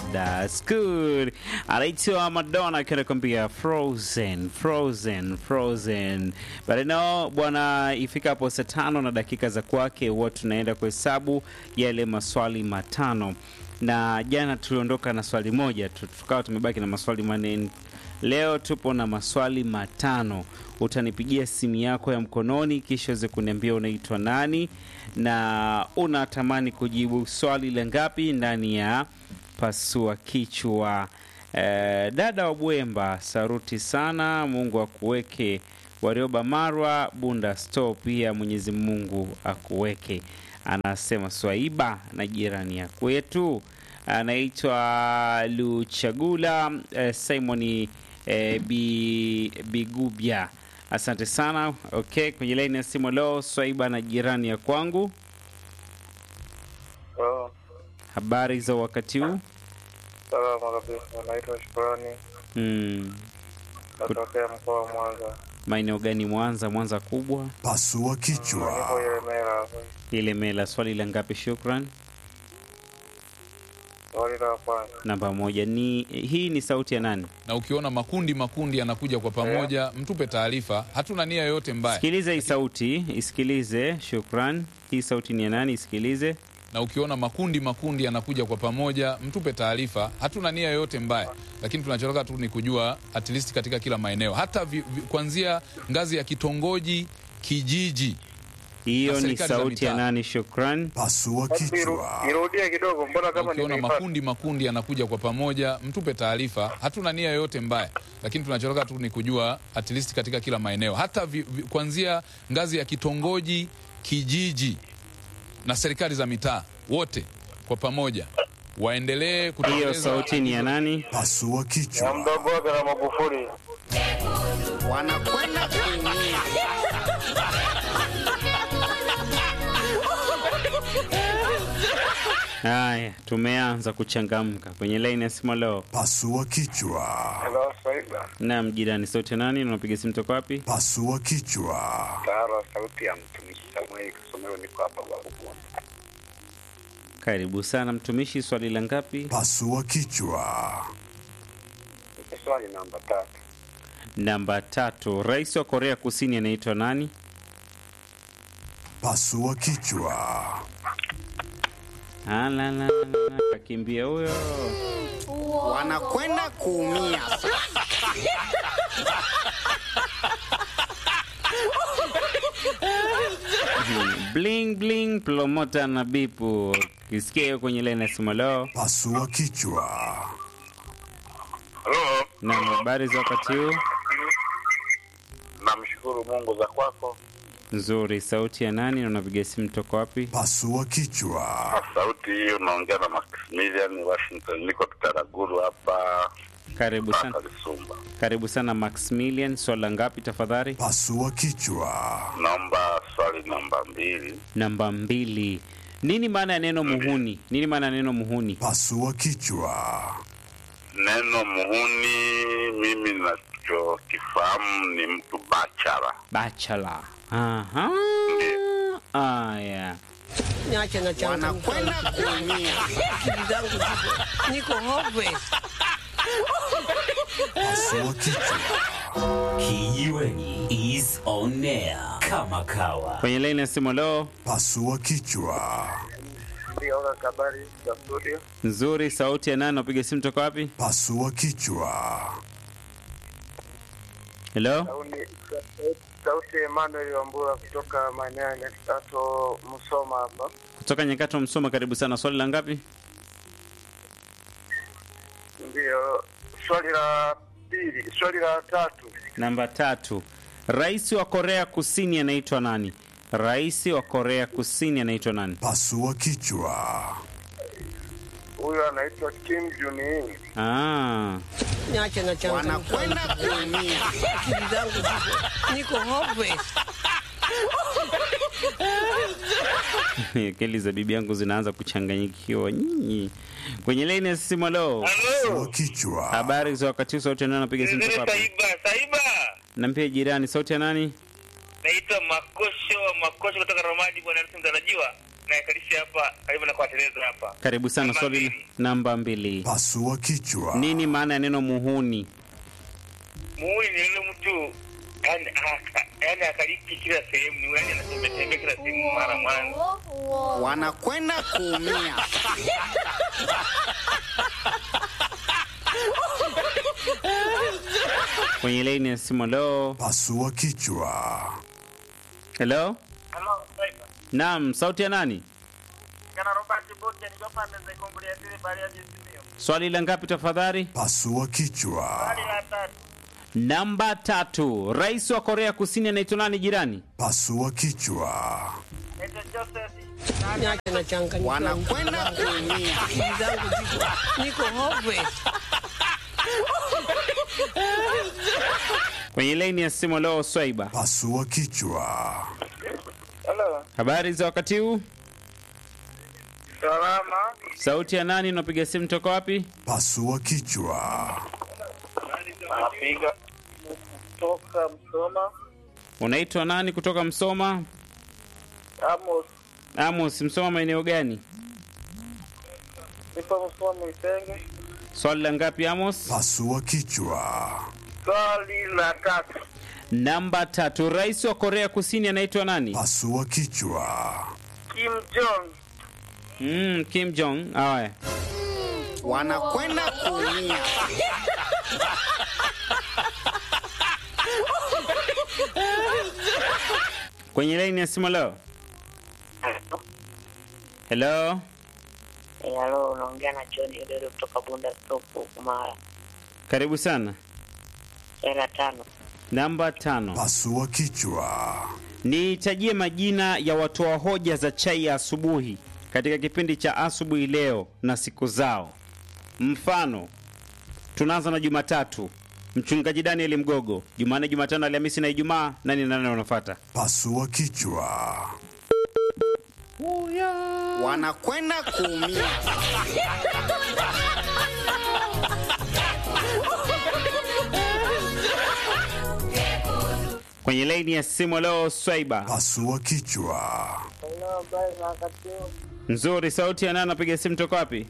That's good. Anaitwa Madonna akiwa anakuambia Frozen, Frozen, Frozen. But no, bwana, ifikapo saa tano na dakika za kwake huwa tunaenda kuhesabu yale maswali matano, na jana tuliondoka na swali moja tu, tukawa tumebaki na maswali manne. Leo tupo na maswali matano. Utanipigia simu yako ya mkononi, kisha uweze kuniambia unaitwa nani na unatamani kujibu swali la ngapi ndani ya pasua kichwa. Eh, dada wa Bwemba, saruti sana. Mungu akuweke. Warioba Marwa Bunda Store, pia Mwenyezi Mungu akuweke. Anasema Swaiba na jirani ya kwetu anaitwa Luchagula eh, Simoni eh, Bi- Bigubya. Asante sana. Okay, kwenye laini ya simu leo Swaiba na jirani ya kwangu, Oh, habari za wakati huu? salama kabisa. Naitwa Shukrani, Mm, natokea mkoa wa Mwanza. maeneo gani? Mwanza? Mwanza kubwa, Pasua Niko kichwa. Ilemela hapa. ile mela. Swali la ngapi? Shukran. Swali la kwanza, Namba moja ni hii, ni sauti ya nani? na ukiona makundi makundi yanakuja kwa pamoja, mtupe taarifa. Hatuna nia yoyote mbaya, Sikilize hii sauti, isikilize. Shukran. Hii sauti ni ya nani? Isikilize. na ukiona makundi makundi yanakuja kwa pamoja, mtupe taarifa. Hatuna nia yoyote mbaya, lakini tunachotaka tu ni kujua at least katika kila maeneo, hata vi, vi, kuanzia ngazi ya kitongoji, kijiji. Hiyo Na ni serikali za sauti ya mitaa. nani? Shukran. Pasua Hebu iru- kichwa. irudie kidogo, mbona Na kama ukiona nimeipata? makundi makundi yanakuja kwa pamoja, mtupe taarifa. Hatuna nia yoyote mbaya, lakini tunachotaka tu ni kujua at least katika kila maeneo, hata vi, vi, kuanzia ngazi ya kitongoji, kijiji na serikali za mitaa, wote kwa pamoja waendelee Hiyo kutekeleza sauti ni ya nani? Pasua Na kichwa. mdogo wake na Magufuli. wanakwenda kuumia. Haya, tumeanza kuchangamka kwenye laini ya simu leo. Pasua kichwa. Hello, Swaiba. Naam, jirani, sauti ya nani? Unapiga simu toka wapi? Pasua kichwa. Taro, sauti ya mtumishi Samuel Kisomero, niko hapa Babubu. Karibu sana mtumishi, swali la ngapi? Pasua kichwa. Swali namba tatu. Namba tatu. Rais wa Korea Kusini anaitwa nani? Pasua kichwa. Ah, la, la, la, la, kakimbia huyo. wanakwenda kuumia. Bling bling, promota na bipu. Kisikia hiyo kwenye laini ya simu leo. Pasua kichwa. Halo, Na habari za wakati huu? namshukuru Mungu za kwako. Nzuri. Sauti ya nani na unapiga simu toka wapi? Pasua kichwa. Sauti hii unaongea na Maximilian Washington, niko Kitaraguru hapa Karibu sana, Lisumba. karibu sana Maximilian. Swala ngapi tafadhali? Pasua kichwa. Naomba swali namba mbili. Namba mbili. Nini maana ya neno muhuni? Nini maana ya neno muhuni? Pasua kichwa. Neno muhuni, mimi nachokifahamu ni mtu bachara. Bachelor. Aha. Aya. Niache na changamoto. Wanakwenda kuumia. Akili zangu ziko- niko hopeless. Pasua kichwa. Kijiweni is on air kama kawa. Kwenye laini ya simu leo. Pasua kichwa. Ndio habari za studio. Nzuri. Sauti ya nani? Unapiga simu toka wapi? Pasua kichwa. Hello? Sauti ya Emmanuel Wambura kutoka maeneo ya Nyakitato, Musoma hapa. Kutoka Nyakato Msoma, karibu sana. Swali la ngapi? Ndio swali la pili, swali la tatu. Namba tatu. Rais wa Korea Kusini anaitwa nani? Rais wa Korea Kusini anaitwa nani? Pasua kichwa. Huyo anaitwa Kim Jong Un. Ah, Niache na changamoto. Wanakwenda kuumia. Akili zangu ziko- niko hopeless. akili za bibi yangu zinaanza kuchanganyikiwa nyinyi. Kwenye laini ya simu leo. Pasua kichwa. Habari za wakati huu, sauti ya nani? Napiga simu toka wapi? Saiba, Saiba. Nampia jirani, sauti ya nani? Naitwa Makosho wa Makosho kutoka Ramadi, bwana Yesu mtarajiwa. naikalisha hapa karibu na kwa Tereza hapa. Karibu sana. Namba Swali mbili. namba mbili, Pasua kichwa. nini maana ya neno muhuni? Muhuni ni yule mtu yani aka- yani akaliki kila sehemu, ni yule yani anatembea tembea kila sehemu mara mwanzo. wanakwenda kuumia. Kwenye laini ya simu. Hello, Pasua kichwa. hello. Hello, Saiba. Naam, sauti ya nani? Kana Robert Boke niko pande za Kongolia zile bali ya Jizimio. Swali la ngapi tafadhali? Pasua kichwa. Hali la tatu. Namba tatu. Rais wa Korea Kusini anaitwa nani jirani? Pasua kichwa. Naitwa Joseph. Niache nachanganyikiwa. Wanakwenda kuumia. Akili zangu ziko niko hopeless. Kwenye laini ya simu. Leo Swaiba, Pasua kichwa. Hello. habari za wakati huu? Salama. Sauti ya nani? Unapiga simu toka wapi? Pasua kichwa. Napiga kutoka Msoma. Unaitwa nani kutoka Msoma? Amos. Amos, Msoma maeneo gani? Nipo Msoma Mwisenge. Swali la ngapi Amos? Pasua kichwa. Swali la tatu. Namba tatu. Rais wa Korea Kusini anaitwa nani? Pasua kichwa. Kim Jong. Mm, Kim Jong. Haya. Wanakwenda kuumia. Kwenye laini ya simu leo. Hello. Halo, unaongea na John Odero kutoka Bunda Stop huku Mara. Karibu sana. Hela tano. Namba tano. Pasua kichwa. Nitajie majina ya watoa hoja za chai ya asubuhi katika kipindi cha asubuhi leo na siku zao. Mfano, tunaanza na Jumatatu, mchungaji Daniel Mgogo. Jumanne, Jumatano, Alhamisi na Ijumaa. Nani na nani wanafuata? Pasua kichwa. Wanakwenda kuumia. Kwenye laini ya simu leo, Swaiba Pasua kichwa. Hello, habari za wakati huu? nzuri. Sauti ya nani? Anapiga simu toka wapi?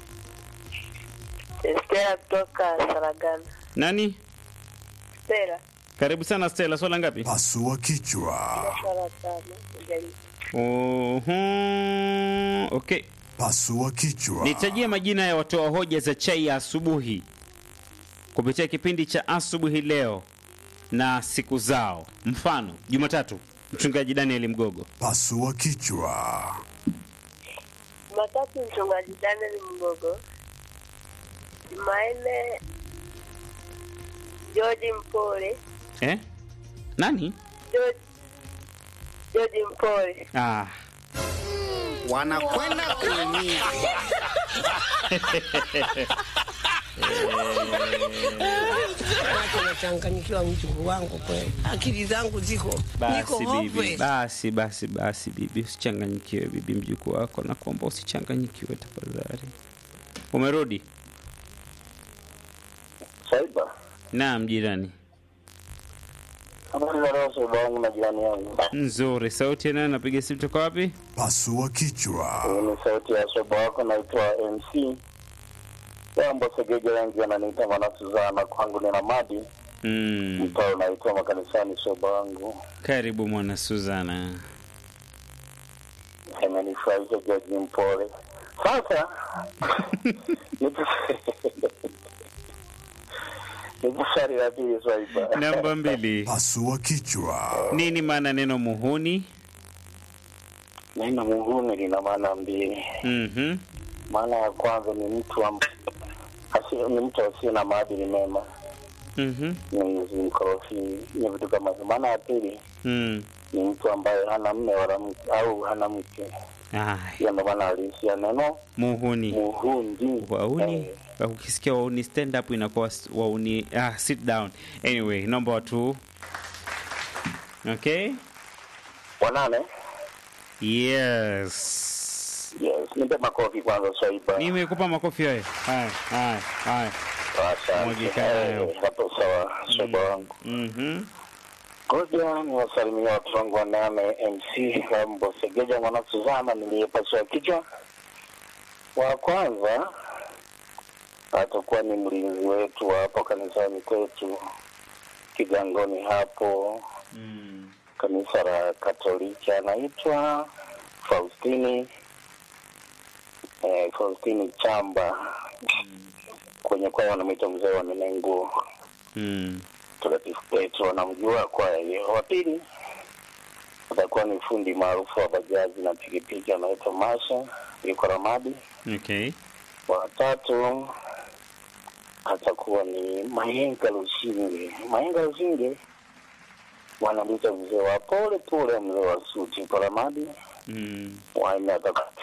Stella kutoka Saragana. Nani? Stella, Karibu sana Stella. Swala ngapi? Pasua kichwa. swala tano. Ujali. Uhum, okay. Pasua kichwa. Nitajie majina ya watoa hoja za chai ya asubuhi kupitia kipindi cha asubuhi leo na siku zao. Mfano, Jumatatu, mchungaji Daniel Mgogo. Pasua kichwa. Jumatatu mchungaji Daniel Mgogo. Jumanne George Mpole. Eh? Nani? George George Mpole. Ah, Wanakwenda kuumia. Niache nachanganyikiwa mjukuu wangu kweli. Akili zangu ziko niko basi bibi, hopeless. basi basi basi bibi, usichanganyikiwe bibi, mjukuu wako nakuomba usichanganyikiwe tafadhali. Umerudi? Saiba. Naam, jirani. Habari za leo soba wangu na jirani yangu. Nzuri. Sauti ya nani? Napiga simu toka wapi? Pasua kichwa. Hii ni sauti ya soba wako naitwa MC. Jambo segeja wengi wananiita mwana Suzana kwangu nina madi. Mm. Mtao unaitwa makanisani soba wangu. Karibu mwana Suzana. Amenifurahisha George Mpole. Sasa nipo nipo swali la pili Swaiba. Namba mbili. Pasua kichwa. Nini maana neno muhuni? Neno muhuni lina maana mbili. Mhm. Maana ya kwanza ni mtu amb... asi- ni mtu asiye na maadili mema, Mhm. ni mkorofi, ni vitu kama hivyo. Maana ya pili Mm. ni mtu ambaye hana mme wala mke au hana mke. Ah, Hiyo ndo maana halisi ya neno muhuni. muhundi. Wauni. Eh, Ukisikia wauni stand up inakuwa s- wauni ah, sit down. Anyway, naomba watu Okay? wanane. Yes. Yes, nipe makofi kwanza Swaiba. Nimekupa makofi hayo. Haya, haya, haya. Asante. Mwagika nayo. Eh, Hapo sawa Swaiba wangu. Mhm. Ngoja ni wasalimia watu wangu wa nane MC Rambo Segeja mwana Suzana niliyepasua kichwa. Wa kwanza atakuwa ni mlinzi wetu wa hapo kanisani kwetu Kigangoni hapo Mm. kanisa la Katoliki anaitwa Faustini eh, Faustini Chamba kwenye kwaya wanamwita mzee wa Nenengu Mm. Mtakatifu Petro anamjua kwaya hiyo. Wa pili atakuwa ni fundi maarufu wa bajaji na pikipiki anaitwa Masha, yuko Ramadi. Okay. Wa tatu atakuwa ni Mayenga Lushinge. Mayenga Lushinge wanamwita mzee wa pole pole, mzee wa suti, yuko Ramadi. Mm. Wanne atakuwa